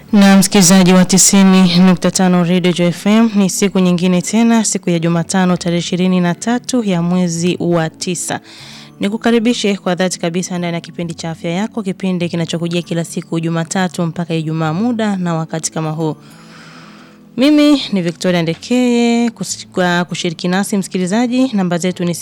Na msikilizaji wa tisini nukta tano Radio Joy FM ni siku nyingine tena, siku ya Jumatano tarehe ishirini na tatu ya mwezi wa tisa. Nikukaribishe kwa dhati kabisa ndani ya kipindi cha afya yako, kipindi kinachokujia kila siku Jumatatu mpaka Ijumaa muda na wakati kama huu. Mimi ni Victoria Ndekeye kwa kushiriki nasi msikilizaji, namba zetu ni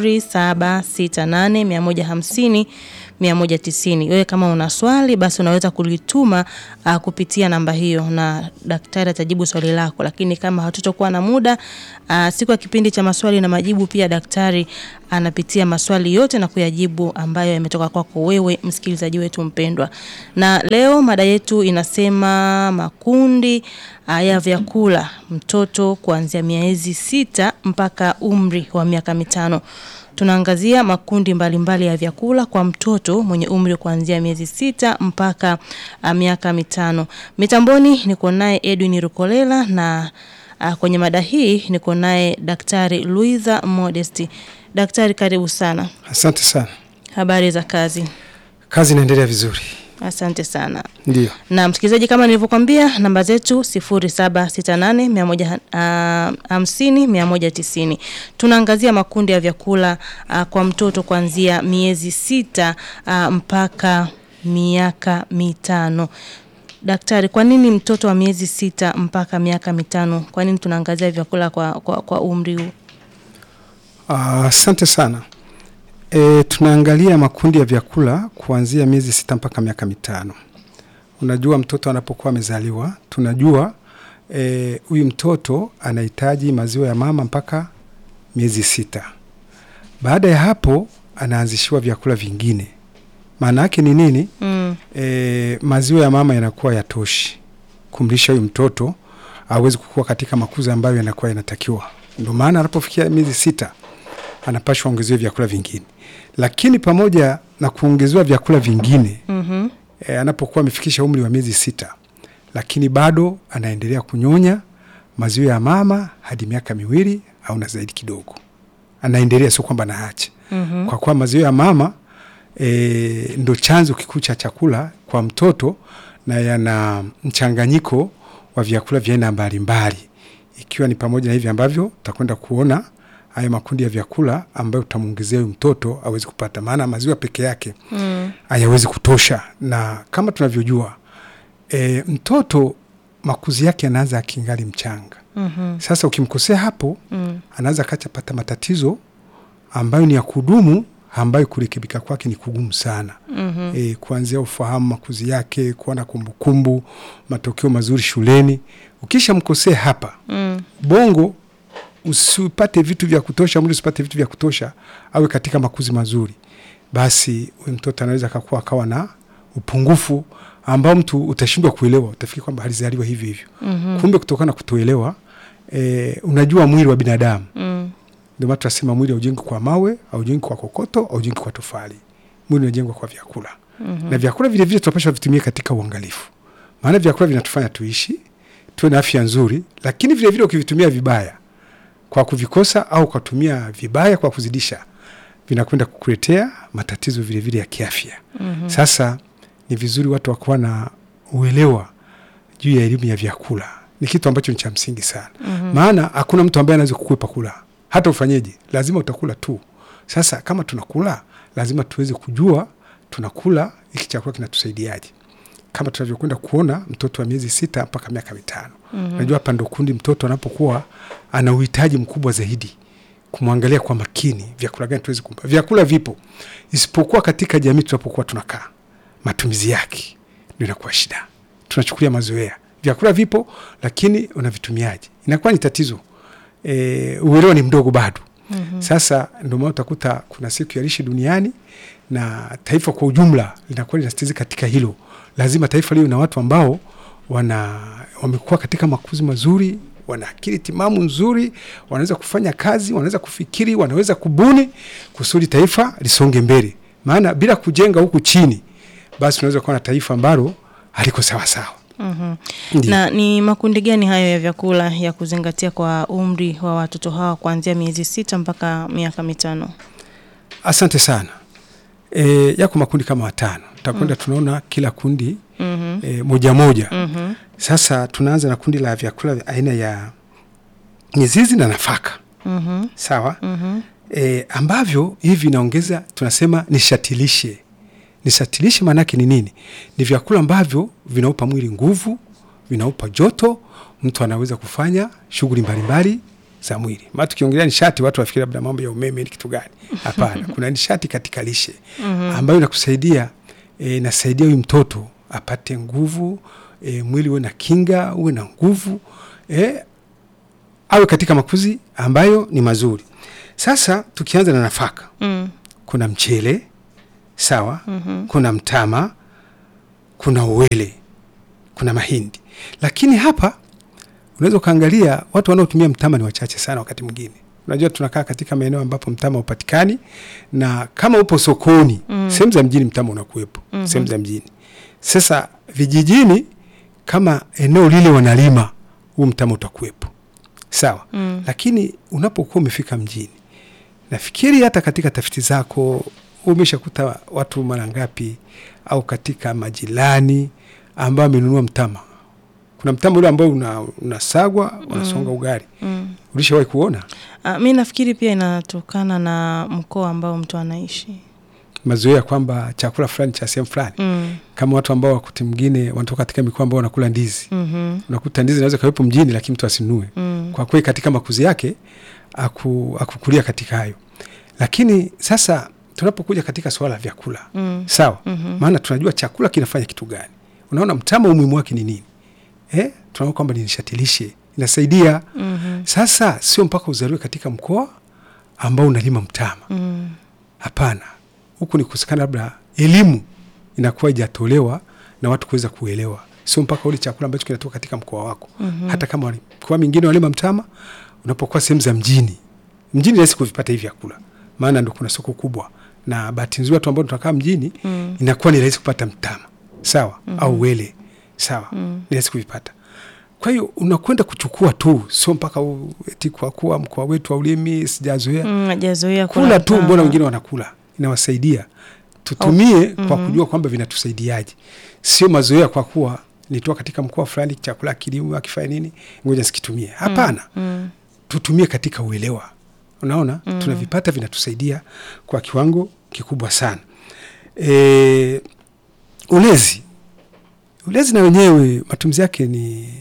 0768 150 Wewe kama una swali basi unaweza kulituma uh, kupitia namba hiyo na daktari atajibu swali lako, lakini kama hatutokuwa na muda uh, siku ya kipindi cha maswali na majibu, pia daktari anapitia maswali yote na kuyajibu ambayo yametoka kwako wewe msikilizaji wetu mpendwa. Na leo mada yetu inasema makundi uh, ya vyakula mtoto kuanzia miezi sita mpaka umri wa miaka mitano. Tunaangazia makundi mbalimbali mbali ya vyakula kwa mtoto mwenye umri kuanzia miezi sita mpaka uh, miaka mitano. Mitamboni niko naye Edwin Rukolela na uh, kwenye mada hii niko naye Daktari Luiza Modesti. Daktari, karibu sana. Asante sana. Habari za kazi? Kazi inaendelea vizuri. Asante sana. Ndio. Na msikilizaji, kama nilivyokuambia, namba zetu 0768150190. Tunaangazia makundi ya vyakula uh, kwa mtoto kuanzia miezi sita uh, mpaka miaka mitano. Daktari, kwa nini mtoto wa miezi sita mpaka miaka mitano? Kwa nini tunaangazia vyakula kwa, kwa, kwa umri huu? Asante uh, sana. E, tunaangalia makundi ya vyakula kuanzia miezi sita mpaka miaka mitano. Unajua mtoto anapokuwa amezaliwa, tunajua huyu e, mtoto anahitaji maziwa ya mama mpaka miezi sita. Baada ya hapo anaanzishiwa vyakula vingine. Maana yake ni nini? Mm. E, maziwa ya mama yanakuwa yatoshi kumlisha huyu mtoto awezi kukua katika makuzi ambayo yanakuwa yanatakiwa. Ndio maana anapofikia miezi sita anapashwa ongezewa vyakula vingine, lakini pamoja na kuongezewa vyakula vingine mm -hmm. E, anapokuwa amefikisha umri wa miezi sita, lakini bado anaendelea kunyonya maziwa ya mama hadi miaka miwili au na zaidi kidogo, anaendelea, sio kwamba naacha mm -hmm. kwa kuwa maziwa ya mama e, ndo chanzo kikuu cha chakula kwa mtoto na yana mchanganyiko wa vyakula vya aina mbalimbali, ikiwa ni pamoja na hivi ambavyo utakwenda kuona haya makundi ya vyakula ambayo utamwongezea huyu mtoto awezi kupata, maana maziwa peke yake hayawezi mm. kutosha, na kama tunavyojua e, mtoto makuzi yake anaanza akingali mchanga mm -hmm. Sasa ukimkosea hapo mm. anaweza kachapata matatizo ambayo ni ya kudumu ambayo kurekebika kwake ni kugumu sana mm -hmm. E, kuanzia ufahamu makuzi yake, kuwa na kumbukumbu, matokeo mazuri shuleni. Ukisha mkosea hapa mm. bongo usipate vitu vya kutosha, mwili usipate vitu vya kutosha, awe katika makuzi mazuri, basi huyu mtoto anaweza akakuwa akawa na upungufu ambao mtu utashindwa kuelewa, utafikiri kwamba alizaliwa hivyo hivyo mm -hmm. Kumbe kutokana na kutoelewa e, unajua mwili wa binadamu mm. Ndio maana tunasema mwili haujengwi kwa mawe, haujengwi kwa kokoto, haujengwi kwa tofali. Mwili unajengwa kwa vyakula mm -hmm. Na vyakula vile vile tunapaswa vitumie katika uangalifu, maana vyakula vinatufanya tuishi, tuwe na afya nzuri, lakini vile vile ukivitumia vibaya kwa kuvikosa au ukatumia vibaya kwa kuzidisha, vinakwenda kukuletea matatizo vile vile ya kiafya mm -hmm. Sasa ni vizuri watu wakuwa na uelewa juu ya elimu ya vyakula, ni kitu ambacho ni cha msingi sana mm -hmm. Maana hakuna mtu ambaye anaweza kukwepa kula, hata ufanyeje, lazima utakula tu. Sasa kama tunakula, lazima tuweze kujua tunakula hiki chakula kinatusaidiaje, kama tunavyokwenda kuona mtoto wa miezi sita mpaka miaka mitano. mm -hmm. Najua hapa ndo kundi mtoto anapokuwa ana uhitaji mkubwa zaidi kumwangalia kwa makini, vyakula gani tuwezi kumpa. Vyakula vipo, isipokuwa katika jamii tunapokuwa tunakaa, matumizi yake ndio inakuwa shida. Tunachukulia mazoea. Vyakula vipo, lakini unavitumiaje inakuwa ni tatizo. E, uelewa ni mdogo bado. mm -hmm. Sasa ndio maana utakuta kuna siku ya lishe duniani na taifa kwa ujumla linakuwa linasitiza katika hilo. Lazima taifa liwe na watu ambao wana wamekuwa katika makuzi mazuri, wana akili timamu nzuri, wanaweza kufanya kazi, wanaweza kufikiri, wanaweza kubuni kusudi taifa lisonge mbele. Maana bila kujenga huku chini, basi unaweza kuwa na taifa ambalo haliko sawasawa. mm -hmm. Na ni makundi gani hayo ya vyakula ya kuzingatia kwa umri wa watoto hawa kuanzia miezi sita mpaka miaka mitano? Asante sana. E, yako makundi kama watano takwenda, mm. tunaona kila kundi mm -hmm. e, moja moja. Mhm. Sasa tunaanza na kundi la vyakula vya aina ya mizizi na nafaka Mhm. sawa, Mhm. e, ambavyo hivi vinaongeza tunasema nishatilishe. Nishatilishe maanake ni nini? Ni vyakula ambavyo vinaupa mwili nguvu, vinaupa joto, mtu anaweza kufanya shughuli mbalimbali za mwili. Maana tukiongelea nishati watu wafikiri labda mambo ya umeme ni kitu gani? Hapana, kuna nishati katika lishe ambayo inakusaidia e, inasaidia huyu mtoto apate nguvu e, mwili uwe na kinga, uwe na nguvu e, awe katika makuzi ambayo ni mazuri. Sasa tukianza na nafaka, Mm. kuna mchele sawa, Mhm. kuna mtama, kuna uwele, kuna mahindi. Lakini hapa unaweza ukaangalia watu wanaotumia mtama ni wachache sana. Wakati mwingine unajua tunakaa katika maeneo ambapo mtama upatikani, na kama upo sokoni Mm. sehemu za mjini mtama unakuwepo Mhm. sehemu za mjini. Sasa vijijini, kama eneo lile wanalima, huu mtama utakuwepo sawa Mm. lakini unapokuwa umefika mjini, nafikiri hata katika tafiti zako umeshakuta watu mara ngapi, au katika majirani ambao amenunua mtama. Kuna mtama ule ambao una, unasagwa unasonga ugali, Mm. ulishawahi kuona Ah, mi nafikiri pia inatokana na mkoa ambao mtu anaishi. mazoea kwamba chakula fulani cha sehemu fulani, Mm. kama watu ambao wakati mwingine wanatoka katika mikoa ambao wanakula ndizi, Mhm. unakuta ndizi inaweza kawepo mjini, lakini mtu asinunue Mm. kwa kweli katika makuzi yake aku, akukulia katika hayo. Lakini sasa tunapokuja katika swala la vyakula Mm. sawa, Mhm. maana tunajua chakula kinafanya kitu gani. Unaona mtama umuhimu wake ni nini? Eh, tunaona kwamba ni nishati lishe, inasaidia. Mhm. Sasa sio mpaka uzaliwe katika mkoa ambao unalima mtama, Mm. hapana. Huku ni kusikana, labda elimu inakuwa ijatolewa na watu kuweza kuelewa, sio mpaka ule chakula ambacho kinatoka katika mkoa wako Mhm. hata kama wali- mikoa mingine walima mtama, unapokuwa sehemu za mjini, mjini rahisi kuvipata hivi vyakula, maana ndo kuna soko kubwa, na bahati nzuri watu ambao tunakaa mjini Mm. inakuwa ni rahisi kupata mtama sawa, au wele sawa, Mm. ni rahisi kuvipata. Kwa hiyo unakwenda kuchukua tu, sio mpaka u- eti kwa kuwa mkoa wetu haulimi, sijazoea Mm, hajazoea kula kula tu, mtama. mbona wengine wanakula, inawasaidia. Tutumie kwa mhm. kujua kwamba vinatusaidiaje, sio mazoea kwa kuwa nitoa katika mkoa fulani chakula kilimo akifanya nini, ngoja sikitumie. Hapana, Mm. tutumie katika uelewa. Unaona, tunavipata vinatusaidia kwa kiwango kikubwa sana. E, ulezi ulezi na wenyewe matumizi yake ni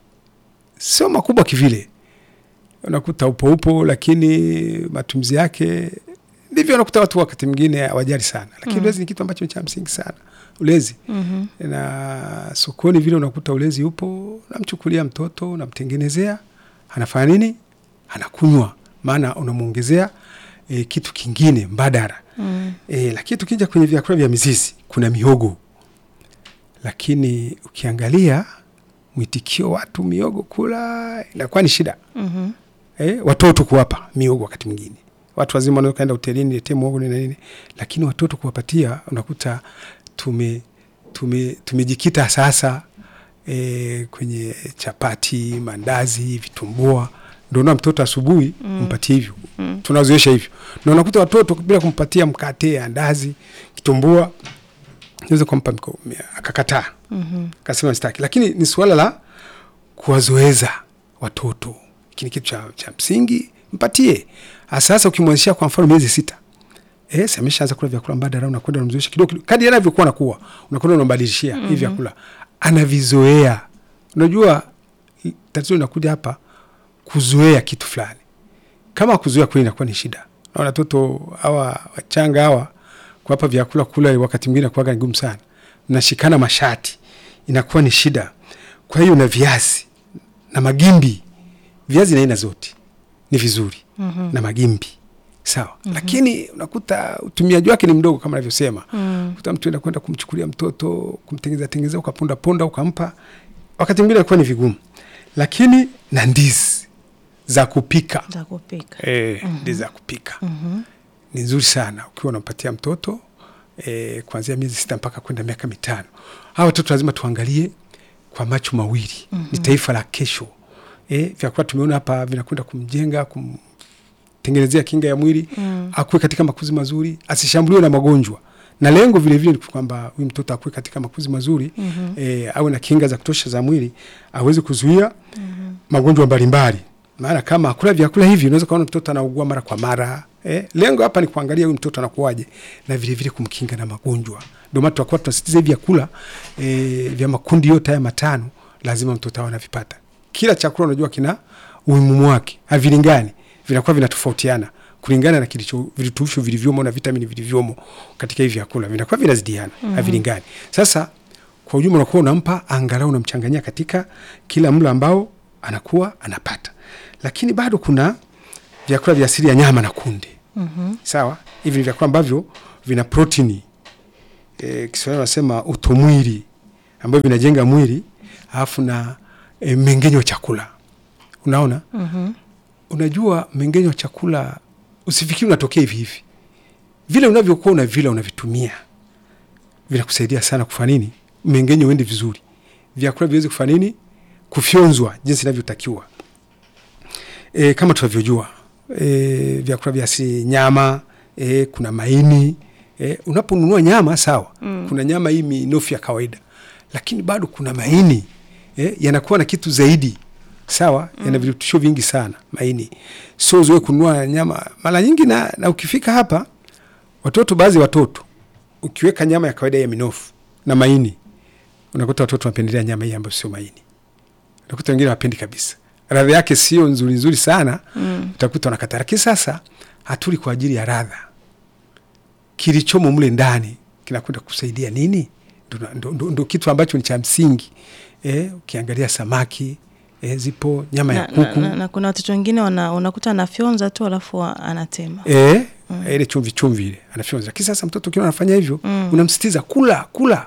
sio makubwa kivile, unakuta upo upo, lakini matumizi yake ndivyo, unakuta watu wakati mwingine hawajali sana, lakini Mm. ulezi ni kitu ambacho ni cha msingi sana, ulezi Mhm. na sokoni vile unakuta ulezi upo, unamchukulia mtoto unamtengenezea, anafanya nini? Anakunywa, maana unamwongezea e, kitu kingine mbadala Mm. e, lakini tukija kwenye vyakula vya mizizi kuna mihogo, lakini ukiangalia mwitikio watu miogo kula inakuwa ni shida Mhm. eh, watoto kuwapa miogo wakati mwingine watu wazima wanaweza kaenda hotelini letee mwogo nini na nini, lakini watoto kuwapatia unakuta tume tume tumejikita sasa e, kwenye chapati, mandazi, vitumbua, ndio na mtoto asubuhi Mm. mpatie hivyo Mm. tunazoesha hivyo, na unakuta watoto bila kumpatia mkate, andazi, kitumbua naweza kumpa mko- akakataa Mhm. kasema sitaki, lakini ni suala la kuwazoeza watoto. Hiki ni kitu cha, cha msingi, mpatie hasa. Sasa ukimwezesha kwa mfano miezi sita eh, si ameshaanza kula vyakula mbadala, unakwenda unamzoesha kidogo kidogo, kadri anavyokuwa nakuwa, unakwenda unambadilishia hivi vyakula, anavizoea. Unajua i- tatizo linakuja hapa kuzoea kitu fulani. Kama kuzoea kweli inakuwa ni shida, na watoto hawa wachanga hawa kuwapa vyakula kula, wakati mwingine kuwaga ni ngumu sana, mnashikana mashati, inakuwa ni shida. Kwa hiyo na viazi na magimbi, viazi na aina zote ni vizuri Mhm. na magimbi sawa, lakini unakuta utumiaji wake ni mdogo kama navyosema. Mm. Kuta mtu enda kwenda kumchukulia mtoto kumtengeneza tengeneza, ukaponda ponda ukampa, wakati mwingine inakuwa ni vigumu, lakini na ndizi za kupika Za kupika. eh, ndizi za kupika Mhm. ni nzuri sana ukiwa unampatia mtoto eh, kuanzia miezi sita mpaka kwenda miaka mitano. Hawa watoto lazima tuangalie kwa macho mawili. Ni taifa la kesho. Eh, vyakula tumeona hapa vinakwenda kumjenga, kumtengenezea kinga ya mwili, Mm. akuwe katika makuzi mazuri, asishambuliwe na magonjwa. na lengo vile vile ni kwamba huyu mtoto akue katika makuzi mazuri mm-hmm. e, awe na kinga za kutosha za mwili aweze kuzuia mm-hmm. magonjwa mbalimbali maana kama akula vyakula hivi unaweza kuona mtoto anaugua mara kwa mara eh, lengo hapa ni kuangalia huyu mtoto anakuwaje na vile vile kumkinga na magonjwa ndio maana tutakuwa tunasisitiza hivi vyakula eh, vya makundi yote haya matano lazima mtoto awe anavipata kila chakula unajua kina umuhimu wake havilingani vinakuwa vinatofautiana kulingana na kilicho virutubisho vilivyomo na vitamini vilivyomo katika hivi vyakula vinakuwa vinazidiana mm-hmm. havilingani sasa kwa ujumla unakuwa unampa angalau unamchanganyia katika kila mlo ambao anakuwa anapata lakini bado kuna vyakula vya asili ya nyama na kunde Mhm. sawa hivi ni vyakula ambavyo vina protini e, kiswahili wanasema utomwili ambavyo vinajenga mwili alafu na e, mengenyo wa chakula unaona Mhm. unajua mengenyo wa chakula usifikiri unatokea hivi hivi vile unavyokuwa unavila unavitumia vinakusaidia sana kufanya nini mengenyo uende vizuri vyakula viweze kufanya nini kufyonzwa jinsi inavyotakiwa e, kama tunavyojua e, vyakula vya asili nyama e, kuna maini e, unaponunua nyama sawa mm. kuna nyama hii minofu ya kawaida lakini bado kuna maini e, yanakuwa na kitu zaidi sawa mm. yana virutubisho vingi sana maini so zoe kununua nyama mara nyingi na, na ukifika hapa watoto baadhi ya watoto ukiweka nyama ya kawaida ya minofu na maini unakuta watoto wanapendelea nyama hii ambayo sio maini unakuta wengine wapendi kabisa radha yake sio nzuri nzuri sana mm. utakuta wanakata lakini sasa hatuli kwa ajili ya radha kilichomo mle ndani kinakwenda kusaidia nini ndo, ndo, ndo, ndo kitu ambacho ni cha msingi eh, ukiangalia samaki eh, zipo nyama ya na, na, kuku na, na kuna watoto wengine wana, unakuta anafyonza tu alafu wa- anatema eh, mm. ile chumvi chumvi ile anafyonza lakini sasa mtoto ukiwa anafanya hivyo mm. unamsitiza kula kula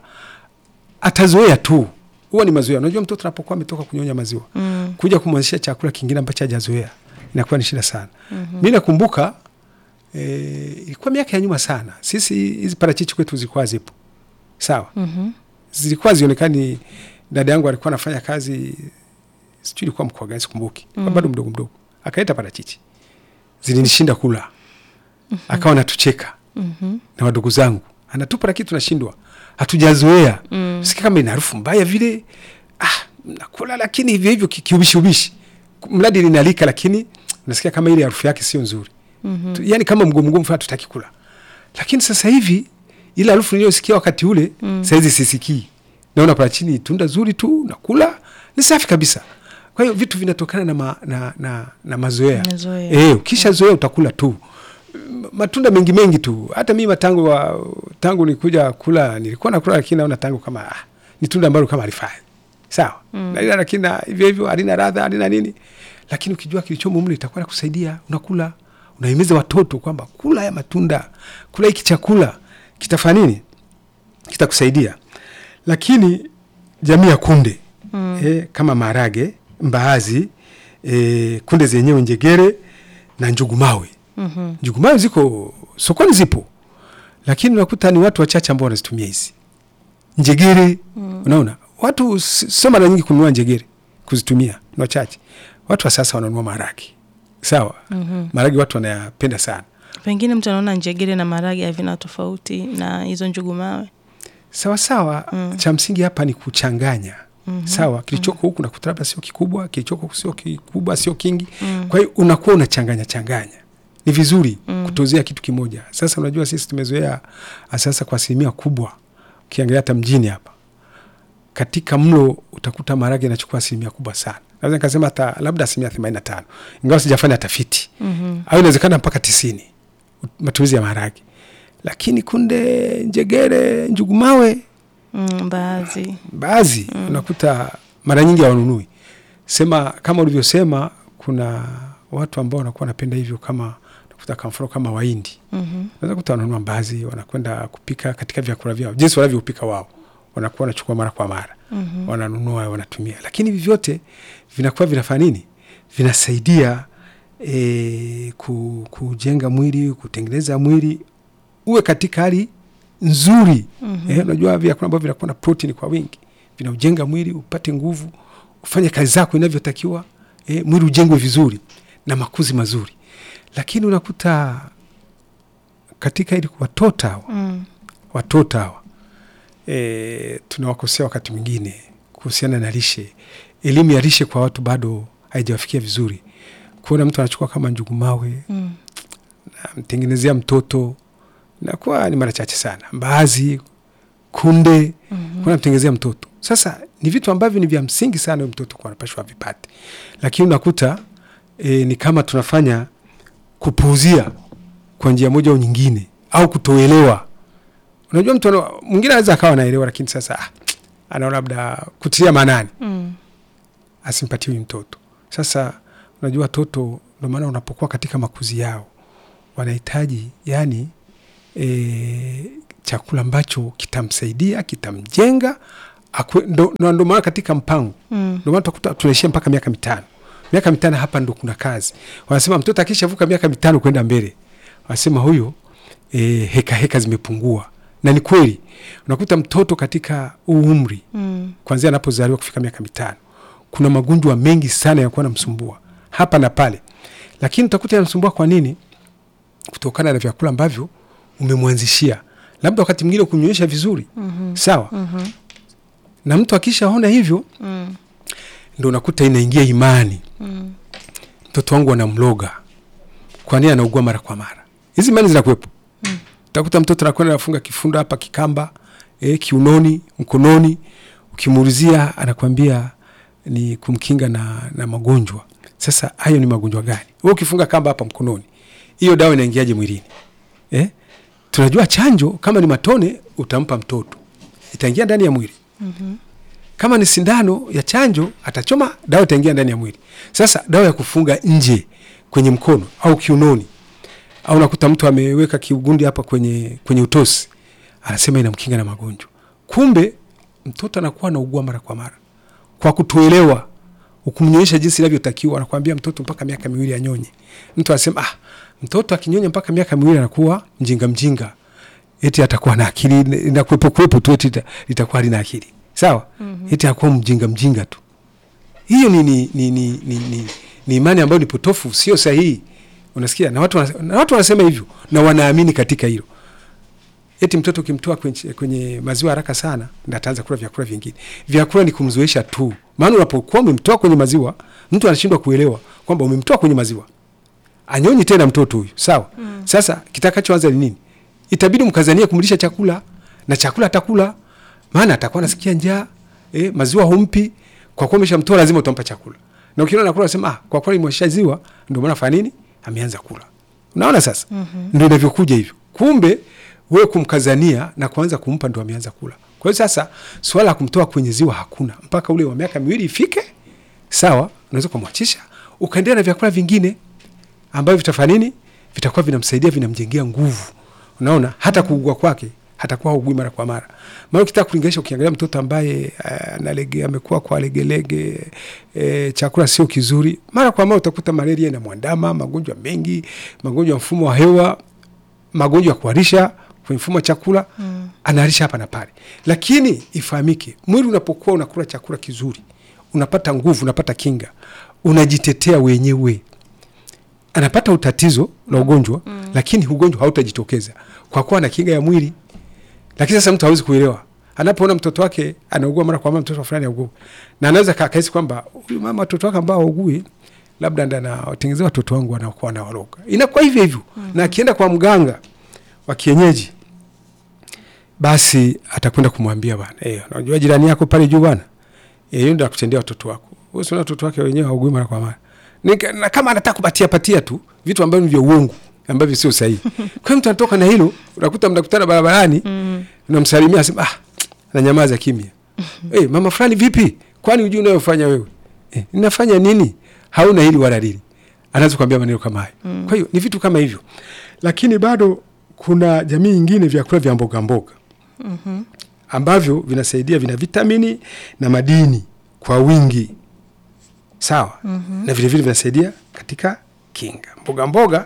atazoea tu huwa ni mazoea unajua mtoto anapokuwa ametoka kunyonya maziwa mm. kuja kumwanzishia chakula kingine ambacho hajazoea inakuwa ni shida sana mm-hmm. mi nakumbuka eh, ilikuwa miaka ya nyuma sana sisi hizi parachichi kwetu zilikuwa zipo sawa Mhm. zilikuwa zionekani dada yangu alikuwa anafanya kazi sijui ilikuwa mkoa gani sikumbuki mm. bado mdogo mdogo akaleta parachichi zilinishinda kula akawa natucheka Mhm. na wadogo zangu anatupa lakini tunashindwa hatujazoea mm. sikia kama ina harufu mbaya vile ah, nakula lakini hivyo hivyo ki- kiubishi ubishi mradi linalika lakini unasikia kama ile harufu yake sio nzuri mm-hmm. yani kama mgomo mgomo fulani tutaki kula lakini sasa hivi ile harufu niliyosikia wakati ule mm. saizi sisikii naona pala chini tunda zuri tu nakula ni safi kabisa kwa hiyo vitu vinatokana na, ma, na, na, na mazoea Mazoea. Eh, ukisha zoea utakula tu M- matunda mengi mengi tu hata mimi matango wa, tangu nilikuja kula nilikuwa nakula lakini naona tango kama ah, ni tunda ambalo kama alifai sawa mm. na lakini na hivyo hivyo halina radha halina nini lakini ukijua kilichomo mle itakuwa nakusaidia unakula unahimiza watoto kwamba kula ya matunda kula hiki chakula kitafanya nini kitakusaidia lakini jamii ya kunde mm. eh, kama maharage mbaazi eh, kunde zenyewe njegere na njugumawe Mhm. njugumawe ziko sokoni zipo lakini unakuta ni watu wachache ambao wanazitumia hizi njegere mm. unaona watu s- sio mara nyingi kununua njegere kuzitumia ni wachache watu wa sasa wananunua maharage sawa mm-hmm. maharage watu wanayapenda sana pengine mtu anaona njegere na maragi havina tofauti na hizo njugu mawe sawa sawa mm. cha msingi hapa ni kuchanganya mm-hmm. sawa kilichoko mm-hmm. huku nakuta labda sio kikubwa kilichoko huku sio kikubwa sio kingi mm. kwa hiyo unakuwa unachanganya changanya ni vizuri mm. kutozea kitu kimoja sasa unajua sisi tumezoea sasa kwa asilimia kubwa ukiangalia hata mjini hapa katika mlo utakuta maharage yanachukua asilimia kubwa sana naweza nikasema hata labda asilimia themanini na tano ingawa sijafanya tafiti mm-hmm. au inawezekana mpaka tisini matumizi ya maharage lakini kunde njegere njugumawe mm, baadhi baadhi mm. unakuta mara nyingi hawanunui sema kama ulivyosema kuna watu ambao wanakuwa wanapenda hivyo kama nakuta kwa mfano kama waindi Mhm. naweza kuta wananunua mbaazi wanakwenda kupika katika vyakula vyao jinsi wanavyopika wao wanakuwa wanachukua mara kwa mara mm-hmm. wananunua wanatumia lakini hivi vyote vinakuwa vinafanya nini vinasaidia e, ku, kujenga mwili kutengeneza mwili uwe katika hali nzuri mm-hmm. eh, unajua vyakula ambavyo vinakuwa na protini kwa wingi vinaujenga mwili upate nguvu ufanye kazi zako inavyotakiwa eh, mwili ujengwe vizuri na makuzi mazuri lakini unakuta katika ili kuwatota hawa mm. watoto hawa e, tunawakosea wakati mwingine kuhusiana na lishe. Elimu ya lishe kwa watu bado haijawafikia vizuri. Kuona mtu anachukua kama njugu mawe Mm. namtengenezea mtoto nakuwa ni mara chache sana. Mbaazi, kunde Mhm. kuna mtengenezea mtoto. Sasa ni vitu ambavyo ni vya msingi sana huyo mtoto kwa anapashwa vipate, lakini unakuta e, ni kama tunafanya kupuuzia kwa njia moja au nyingine, au kutoelewa. Unajua, mtu ana- mwingine anaweza akawa anaelewa, lakini sasa ah, anaona labda kutilia maanani Mm. asimpatie huyu mtoto. Sasa unajua watoto, ndio maana unapokuwa katika makuzi yao wanahitaji yani e, chakula ambacho kitamsaidia kitamjenga, akwe- ndo ndo- ndo maana katika mpango Mm. ndio maana utakuta tunaishia mpaka miaka mitano. Miaka mitano hapa ndo kuna kazi. Wanasema mtoto akishavuka miaka mitano kwenda mbele, wanasema huyo e, heka heka zimepungua, na ni kweli. Unakuta mtoto katika huu umri Mm. kuanzia anapozaliwa kufika miaka mitano, kuna magonjwa mengi sana yakuwa namsumbua hapa na pale, lakini utakuta yanamsumbua kwa nini? Kutokana na vyakula ambavyo umemwanzishia, labda wakati mwingine kumnywesha vizuri Mhm. sawa, Mhm. na mtu akishaona hivyo Mm. ndo unakuta inaingia imani, Mm. mtoto wangu anamloga, kwa nini anaugua mara kwa mara? Hizi imani zinakuwepo. Mm. Utakuta mtoto anakwenda anafunga kifundo hapa kikamba, eh, kiunoni, mkononi, ukimuulizia anakwambia ni kumkinga na, na magonjwa. Sasa hayo ni magonjwa gani? Wewe ukifunga kamba hapa mkononi, hiyo dawa inaingiaje mwilini? Eh? Tunajua chanjo kama ni matone utampa mtoto, itaingia ndani ya mwili Mhm. kama ni sindano ya chanjo atachoma, dawa itaingia ndani ya mwili. Sasa dawa ya kufunga nje kwenye mkono au kiunoni, au nakuta mtu ameweka kiugundi hapa kwenye, kwenye utosi, anasema inamkinga na magonjwa. Kumbe mtoto anakuwa anaugua mara kwa mara kwa kutoelewa. Ukumnyonyesha jinsi inavyotakiwa, anakuambia mtoto mpaka miaka miwili anyonye. Mtu anasema ah, mtoto akinyonya mpaka miaka miwili anakuwa mjinga mjinga, eti atakuwa na akili inakuwepo kuwepo tu, eti ita- litakuwa halina akili sawa. Mhm. eti akuwa mjinga mjinga tu. Hiyo ni, ni, ni, ni, ni, ni, ni imani ambayo ni potofu, sio sahihi. Unasikia, na watu, wana- na watu wanasema hivyo na wanaamini katika hilo. Eti mtoto ukimtoa kwenye, kwenye maziwa haraka sana ndo ataanza kula vyakula vingine. Vyakula ni kumzoesha tu, maana unapokuwa umemtoa kwenye maziwa, mtu anashindwa kuelewa kwamba umemtoa kwenye maziwa, anyonyi tena mtoto huyu, sawa. Mm. Sasa kitakachoanza ni nini? Itabidi mkazania kumlisha chakula na chakula atakula, maana atakuwa anasikia njaa eh, maziwa humpi. Kwa kuwa umeshamtoa lazima utampa chakula, na ukiona anakula unasema ah, kwa kweli mwashaziwa, ndio maana fanya nini, ameanza kula. Unaona sasa, Mhm. ndio inavyokuja hivyo. Kumbe wewe kumkazania na kuanza kumpa ndo ameanza kula. Kwa hiyo sasa swala la kumtoa kwenye ziwa hakuna mpaka ule wa miaka miwili ifike, sawa, unaweza kumwachisha ukaendelea na vyakula vingine ambavyo vitafanya nini, vitakuwa vinamsaidia vinamjengea nguvu. Unaona, hata kuugua kwake hatakuwa haugui mara kwa mara. Maana ukitaka kulinganisha, ukiangalia mtoto ambaye eh, analege amekuwa kwa legelege e, chakula sio kizuri, mara kwa mara utakuta malaria inamwandama, magonjwa mengi, magonjwa ya mfumo wa hewa, magonjwa ya kuharisha kwenye mfumo wa chakula Mm. anaharisha hapa na pale. Lakini ifahamike, mwili unapokuwa unakula chakula kizuri, unapata nguvu, unapata kinga, unajitetea wenyewe. Anapata utatizo la ugonjwa Mm. lakini ugonjwa hautajitokeza kwa kuwa na kinga ya mwili. Lakini sasa mtu hawezi kuelewa anapoona mtoto wake anaugua mara kwa mara, mtoto fulani augua, na anaweza kahisi kwamba huyu mama watoto wake ambao haugui labda ndo anawatengenezea watoto wangu wanakuwa wanawaloga. Inakuwa hivyo hivyo, na akienda kwa mganga wa kienyeji basi atakwenda kumwambia bwana, eh, unajua jirani yako pale juu bwana, eh, yeye ndo akutendea watoto wako. Wewe sio watoto wake wenyewe haugui mara kwa mara. Nika- Na kama anataka kupatia patia tu vitu ambavyo ni vya uongo ambavyo sio sahihi. Kwa hiyo mtu anatoka na hilo, unakuta mnakutana barabarani, Mm. unamsalimia asema ah, ananyamaza kimya. Eh, mama fulani vipi? Kwani hujui unayofanya wewe? Eh, ninafanya nini? Hauna hili wala lili. Anaweza kuambia maneno kama hayo. Mm. Kwa hiyo ni vitu kama hivyo. Lakini bado kuna jamii nyingine vyakula vya mboga mboga Mhm. ambavyo vinasaidia, vina vitamini na madini kwa wingi, sawa Mhm. na vilevile vinasaidia katika kinga. Mboga mboga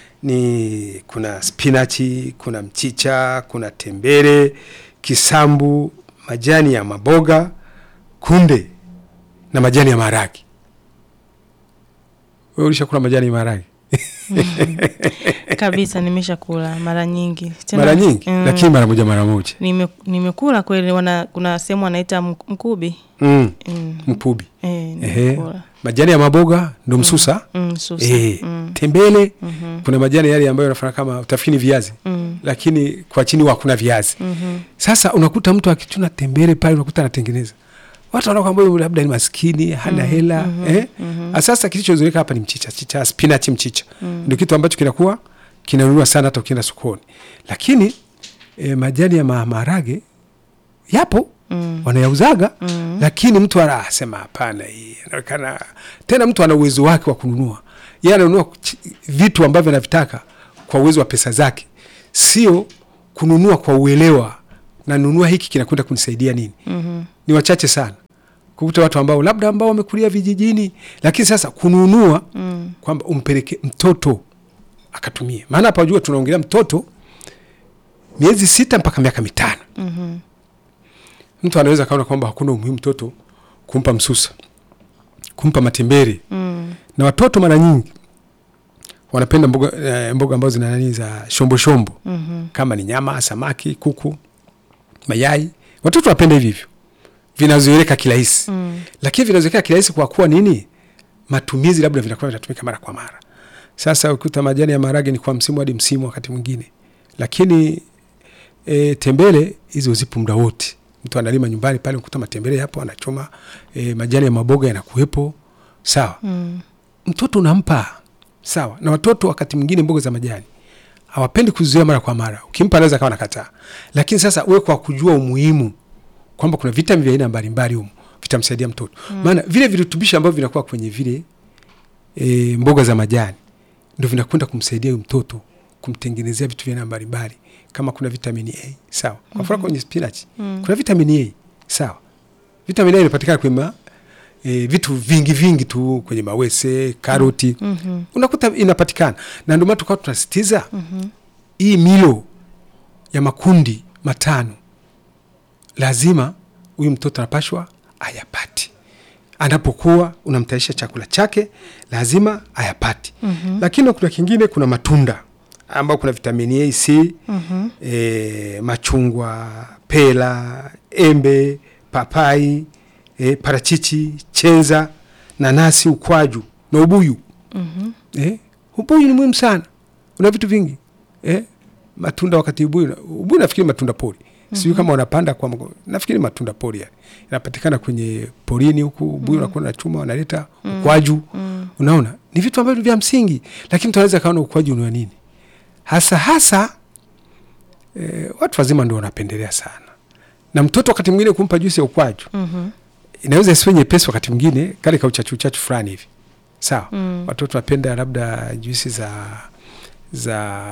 ni kuna spinachi, kuna mchicha, kuna tembere, kisambu, majani ya maboga, kunde na majani ya maharage. Wewe ulishakula majani ya maharage kabisa nimeshakula mara nyingi Tena- mara nyingi mm, lakini mara moja mara moja nime, nimekula kweli wana, kuna sehemu wanaita mk- mkubi mm. mm. mpubi eh, Ehe. nimekula majani ya maboga ndo msusa mm, susa Eh, mm. tembele mhm, kuna majani yale ambayo yanafanya kama utafini viazi mm, lakini kwa chini huwa hakuna viazi mhm, sasa unakuta mtu akichuna tembele pale unakuta anatengeneza watu wanakwambia huyu labda ni maskini hana hela eh? sasa kilichozoeleka hapa ni mchicha chicha spinach mchicha ndio kitu ambacho kinakuwa kinanunuliwa sana hata ukienda sokoni lakini eh, majani ya ma- maharage yapo mm, wanayauzaga mm. lakini mtu anasema hapana, hii inaonekana tena. Mtu ana uwezo wake wa kununua, yeye ananunua ch- vitu ambavyo anavitaka kwa uwezo wa pesa zake, sio kununua kwa uelewa, na nunua hiki kinakwenda kunisaidia nini. mhm, Ni wachache sana kukuta watu ambao labda ambao wamekulia vijijini, lakini sasa kununua mm, kwamba umpeleke mtoto akatumie, maana hapa wajua tunaongelea mtoto miezi sita mpaka miaka mitano mhm, mtu anaweza kaona kwamba hakuna umuhimu mtoto kumpa msusa kumpa matembere mm, na watoto mara nyingi wanapenda mboga, eh, mboga ambazo zina nani za shombo shombo mhm, kama ni nyama samaki kuku mayai watoto wanapenda hivi hivyo vinazoeleka kirahisi mm, lakini vinazoeleka kirahisi kwa kuwa nini matumizi labda vinakuwa vinatumika mara kwa mara sasa ukuta majani ya maharage ni kwa msimu hadi msimu wakati mwingine lakini e, tembele hizo zipo muda wote mtu analima nyumbani pale ukuta matembele yapo anachoma e, majani ya maboga yanakuwepo sawa mm, mtoto unampa sawa na watoto wakati mwingine mboga za majani hawapendi kuzizoea mara kwa mara ukimpa anaweza kawa nakataa lakini sasa uwe kwa kujua umuhimu kwamba kuna vitamin vya aina mbalimbali humu vitamsaidia mtoto maana vile virutubishi ambavyo vinakuwa kwenye vile e, mboga za majani ndio vinakwenda kumsaidia huyu mtoto kumtengenezea vitu vya aina mbalimbali kama kuna vitamini A sawa kwa mfano kwenye spinach kuna vitamini A sawa vitamini A inapatikana kwenye ma, e, vitu vingi vingi tu kwenye mawese karoti mhm, unakuta inapatikana na ndio maana tukawa tunasitiza mhm, hii milo ya makundi matano lazima huyu mtoto anapashwa ayapati anapokuwa unamtayarisha chakula chake lazima ayapati mhm, lakini kuna kingine kuna matunda ambao kuna vitamini A, C mhm, e, machungwa pela embe papai e, parachichi chenza nanasi ukwaju na ubuyu mhm, eh, ubuyu ni muhimu sana una vitu vingi eh, matunda wakati ubuyu ubuyu nafikiri matunda pori sijui kama wanapanda kwa mgo- nafikiri matunda pori yani inapatikana kwenye porini huku ubuyu unakuwa na chuma wanaleta ukwaju mm, unaona ni vitu ambavyo vya msingi lakini mtu anaweza kaona ukwaju ni wa nini hasa hasa eh, watu wazima ndio wanapendelea sana na mtoto wakati mwingine kumpa juisi ya ukwaju mhm, inaweza isiwe nyepesi wakati mwingine kale ka uchachu uchachu fulani hivi sawa Mm. watoto wapenda labda juisi za za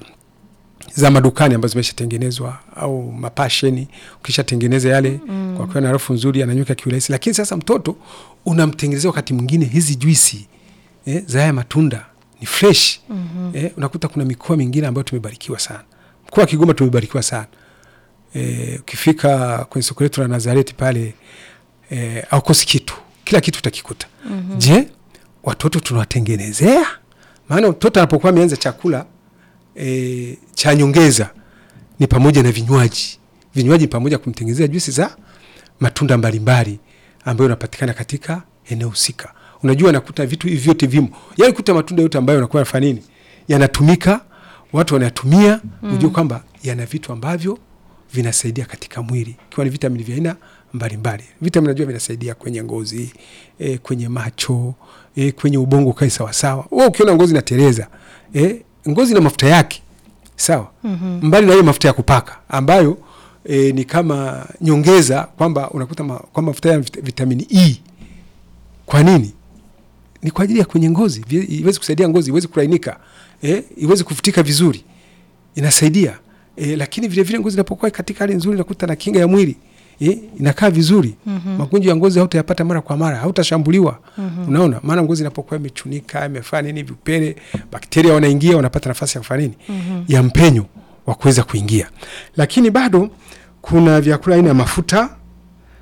za madukani ambazo zimeshatengenezwa au mapasheni ukishatengeneza yale mm. kwa kuwa na harufu nzuri ananyuka kiurahisi lakini sasa mtoto unamtengenezea wakati mwingine hizi juisi eh, za haya matunda ni fresh mhm, eh, unakuta kuna mikoa mingine ambayo tumebarikiwa sana mkoa wa kigoma tumebarikiwa sana eh, ukifika kwenye soko letu la nazareti pale eh, aukosi kitu kila kitu utakikuta mhm, je watoto tunawatengenezea maana mtoto anapokuwa ameanza chakula e, cha nyongeza ni pamoja na vinywaji vinywaji pamoja kumtengenezea juisi za matunda mbalimbali ambayo yanapatikana katika eneo husika unajua nakuta vitu hivi vyote vimo yani kuta matunda yote ambayo yanakuwa yanafanya nini yanatumika watu wanayatumia mm. ujue kwamba yana vitu ambavyo vinasaidia katika mwili ikiwa ni vitamini vya aina mbalimbali vitamini najua vinasaidia kwenye ngozi e, kwenye macho e, kwenye ubongo ukae sawasawa wewe ukiona ngozi inatereza e, ngozi na mafuta yake sawa mhm, mbali na hiyo mafuta ya kupaka ambayo e, ni kama nyongeza kwamba unakuta ma, kwa mafuta ya vit- vitamini E. Kwa nini? Ni kwa ajili ya kwenye ngozi, vi- iweze kusaidia ngozi iweze kulainika, e, iweze kufutika vizuri, inasaidia e, lakini vile vile ngozi inapokuwa katika hali nzuri, nakuta na kinga ya mwili e, inakaa vizuri Mhm. magonjwa ya ngozi hautayapata mara kwa mara, hautashambuliwa unaona, maana ngozi inapokuwa imechunika imefanya nini, vipele, bakteria wanaingia, wanapata nafasi ya kufanya nini, ya mpenyo wa kuweza kuingia. Lakini bado kuna vyakula aina ya mafuta,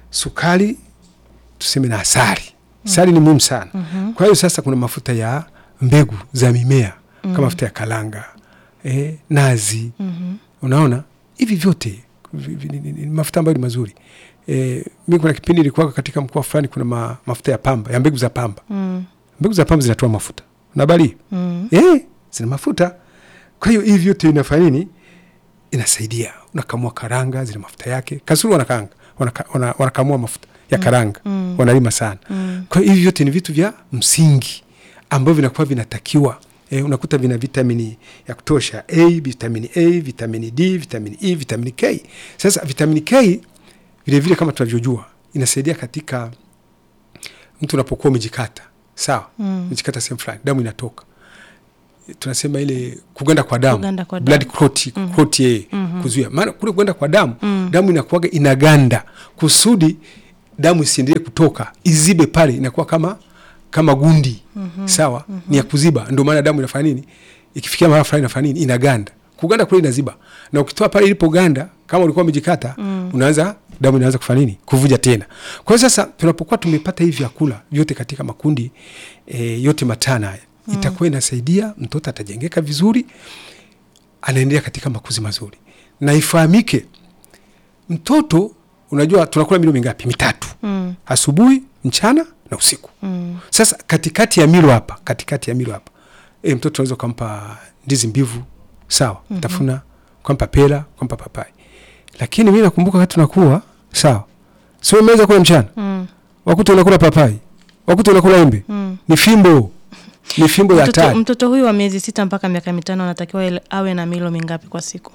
sukari, tuseme na asali. Asali ni muhimu sana. Kwa hiyo sasa kuna mafuta ya mbegu za mimea kama mafuta ya kalanga eh, nazi Mhm. unaona hivi vyote vi- vi- ni- ni- ni mafuta ambayo ni mazuri eh, mi kuna kipindi ilikuwa katika mkoa fulani kuna ma, mafuta ya pamba ya mbegu za pamba Mm. mbegu za pamba zinatoa mafuta nabali Mm. eh, zina mafuta kwa hiyo hivi vyote inafanya nini inasaidia unakamua karanga zina mafuta yake kasuru wanakaanga wanaka, wana, wanakamua mafuta ya karanga Mm. wanalima sana Mm. kwa hiyo hivi vyote ni vitu vya msingi ambavyo vinakuwa vinatakiwa e, unakuta vina vitamini ya kutosha a vitamini a vitamini d vitamini e vitamini k sasa vitamini k vilevile vile kama tunavyojua inasaidia katika mtu unapokuwa umejikata sawa Mm. umejikata sehemu fulani damu inatoka tunasema ile kuganda kwa damu, Kuganda kwa blood damu. clot, clot yeye Mhm. kuzuia maana kule kuganda kwa damu Mm. damu inakuwaga inaganda kusudi damu isiendelee kutoka izibe pale inakuwa kama kama gundi sawa ni ya kuziba ndio maana damu inafanya nini ikifikia mahali fulani inafanya nini inaganda kuganda kule inaziba na ukitoa pale ilipoganda kama ulikuwa umejikata unaanza damu inaanza kufanya nini kuvuja tena kwa hiyo sasa tunapokuwa tumepata hivi vyakula vyote katika makundi e, yote matano haya itakuwa inasaidia mtoto atajengeka vizuri anaendelea katika makuzi mazuri na ifahamike mtoto unajua tunakula milo mingapi mitatu Mm. asubuhi mchana na usiku Mm. sasa katikati ya milo hapa katikati ya milo hapa e, mtoto unaweza ukampa ndizi mbivu sawa mm-hmm. tafuna ukampa pera ukampa papai lakini mi nakumbuka wakati tunakuwa sawa sio umeweza kula mchana Mm. wakuta unakula papai wakuta unakula embe Mm. ni fimbo ni fimbo ya Mtoto, hatari mtoto huyu wa miezi sita mpaka miaka mitano anatakiwa ile- awe na milo mingapi kwa siku?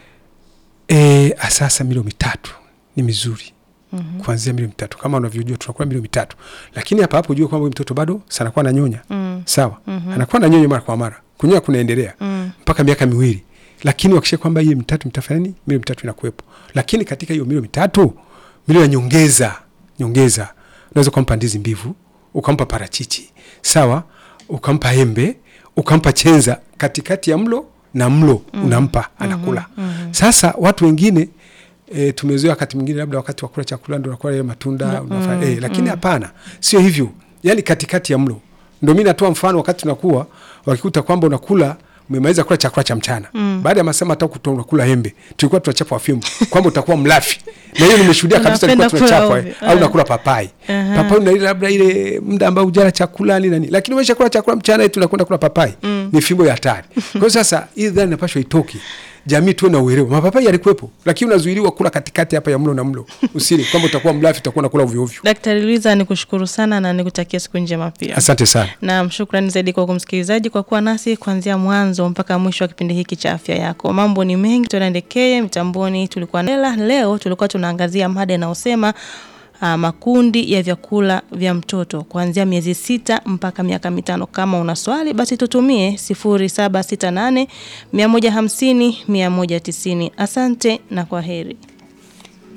e, sasa milo mitatu ni mizuri Mhm. kuanzia milo mitatu kama unavyojua tunakula milo mitatu lakini hapa hapo ujue kwamba huyu mtoto bado sanakuwa ananyonya Mm. sawa Mhm. anakuwa ananyonya mara kwa mara kunyonya kunaendelea Mm. mpaka miaka miwili lakini wakisha kwamba hiyo mitatu mtafanya nini milo mitatu inakuwepo lakini katika hiyo milo mitatu milo ya nyongeza nyongeza unaweza ukampa ndizi mbivu ukampa parachichi sawa ukampa embe ukampa chenza katikati ya mlo na mlo unampa anakula sasa watu wengine E, tumezoea wakati mwingine labda wakati wa kula chakula ndo nakula ile matunda unafanya, e, lakini hapana sio hivyo yani katikati ya mlo ndo mi natoa mfano wakati tunakuwa wakikuta kwamba unakula umemaliza kula chakula cha mchana mm. baada ya masaa matatu kutoa unakula embe tulikuwa tunachapwa fimbo kwamba utakuwa mlafi na hiyo nimeshuhudia kabisa Unapenda tulikuwa kula tunachapwa ovyo. eh, au nakula papai Aha. papai unaila labda ile muda ambao ujala chakula ni nani lakini umesha kula chakula mchana eti unakwenda kula papai ni fimbo ya hatari kwa hiyo sasa hii dhani inapashwa itoke jamii tuwe na uelewa mapapai yalikuwepo lakini unazuiliwa kula katikati hapa ya mlo na mlo usili kwamba utakuwa mlafi utakuwa nakula ovyo ovyo Daktari Luiza, nikushukuru sana na nikutakia siku njema pia. asante sana Naam, shukrani zaidi kwa kumsikilizaji kwa kuwa nasi kuanzia mwanzo mpaka mwisho wa kipindi hiki cha afya yako. Mambo ni mengi, tunaendekee mitamboni. Tulikuwa Nela, leo tulikuwa tunaangazia mada inayosema uh, makundi ya vyakula vya mtoto kuanzia miezi sita mpaka miaka mitano. Kama una swali basi tutumie 0768 150 190. Asante na kwa heri.